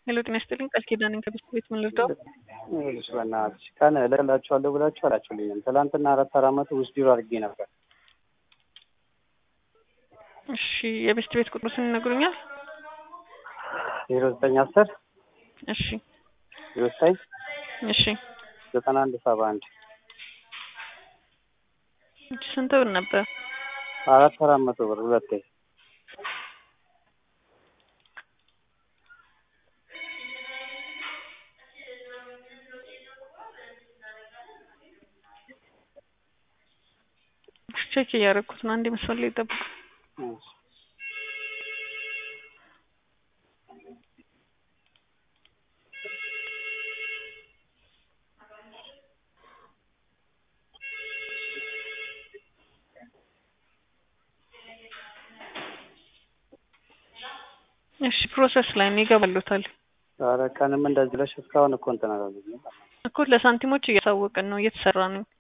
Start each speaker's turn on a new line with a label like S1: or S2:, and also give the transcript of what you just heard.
S1: ሄሎ ጤና ይስጥልኝ ቃል ኪዳን ከቤት ቤት ምን ልርዳው?
S2: ይኸውልሽ በእናትሽ ቀን እልክላችኋለሁ ብላችሁ አላችሁልኝም። ትናንትና አራት አራመቱ ውስጥ ቢሮ አድርጌ ነበር።
S1: እሺ የቤት ቤት ቁጥሩን ይነግሩኛል?
S2: ዜሮ ዘጠኝ አስር
S1: እሺ
S2: ዜሮ ዘጠኝ
S1: እሺ
S2: ዘጠና አንድ ሰባ አንድ
S1: እሺ ስንት ብር ነበር?
S2: አራት አራት መቶ ብር ሁለቴ
S1: ቼክ እያደረኩት ነው። አንድ መስመር ላይ ጠብቁ።
S2: እሺ።
S1: እሺ ፕሮሰስ ላይ ነው ይገባሉታል
S2: ኧረ ቀንም እንደዚህ ብለሽ እስካሁን እኮ እንትን አላለኝም።
S1: እኮ ለሳንቲሞች እያሳወቅን ነው እየተሰራ ነው።